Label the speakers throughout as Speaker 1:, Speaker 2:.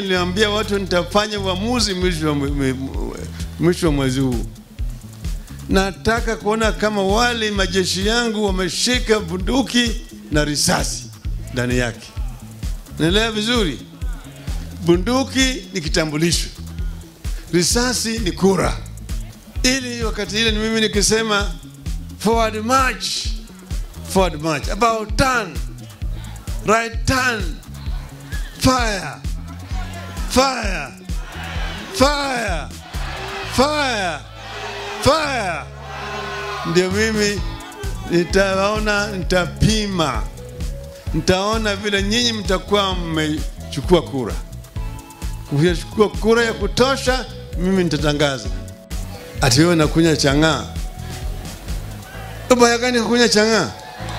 Speaker 1: yake niliwaambia watu nitafanya uamuzi mwisho wa mwe- mwe- mwisho wa mwezi huu. Nataka kuona kama wale majeshi yangu wameshika bunduki na risasi ndani yake. Naelewa vizuri? Bunduki ni kitambulisho, risasi ni kura, ili wakati ile ni mimi nikisema forward march, forward march, about turn, right turn, fire, fire, fire, fire, fire. Ndio mimi nitaona, nitapima, nitaona vile nyinyi mtakuwa mmechukua kura. Kuchukua kura ya kutosha, mimi nitatangaza ati wewe nakunywa chang'aa. Ubaya gani kukunywa chang'aa?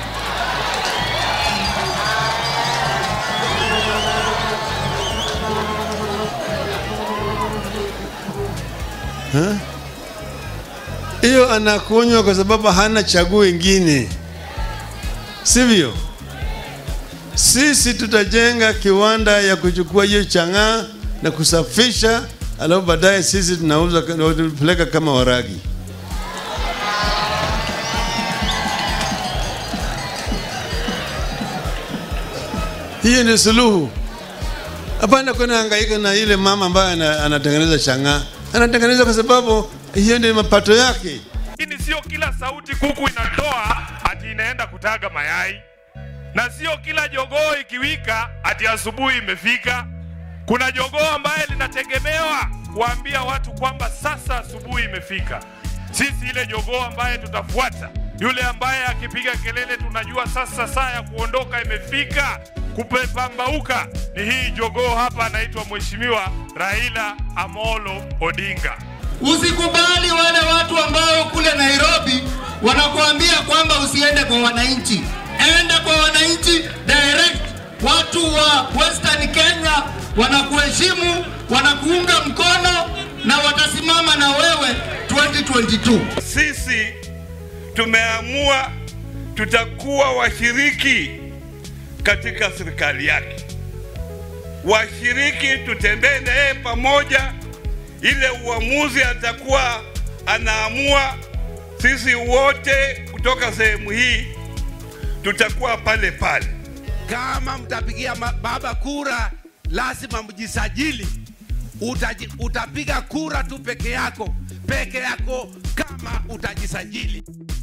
Speaker 1: Ha? Hiyo anakunywa kwa sababu hana chaguo ingine, sivyo? Sisi tutajenga kiwanda ya kuchukua hiyo chang'aa na kusafisha, alafu baadaye sisi tunauza tunapeleka kama waragi. Hiyo ni suluhu. Hapana kwenda hangaika na ile mama ambaye ana- anatengeneza chang'aa. Anatengeneza kwa sababu hiyo ndio mapato yake.
Speaker 2: Lakini sio kila sauti kuku inatoa ati inaenda kutaga mayai, na sio kila jogoo ikiwika ati asubuhi imefika. Kuna jogoo ambaye linategemewa kuambia watu kwamba sasa asubuhi imefika. Sisi ile jogoo ambaye tutafuata, yule ambaye akipiga kelele tunajua sasa saa ya kuondoka imefika, kupepambauka, ni hii jogoo hapa, anaitwa Mheshimiwa Raila Amolo Odinga.
Speaker 3: Usikubali wale watu ambao kule Nairobi wanakuambia kwamba usiende kwa wananchi. Enda kwa wananchi direct. Watu wa Western Kenya wanakuheshimu, wanakuunga mkono na watasimama na wewe 2022.
Speaker 4: Sisi tumeamua tutakuwa washiriki katika serikali yake, washiriki, tutembee na yeye pamoja. Ile uamuzi atakuwa anaamua, sisi wote kutoka sehemu hii tutakuwa pale pale.
Speaker 5: Kama mtapigia ma- baba kura, lazima mjisajili. Utaji, utapiga kura tu peke yako peke yako kama utajisajili.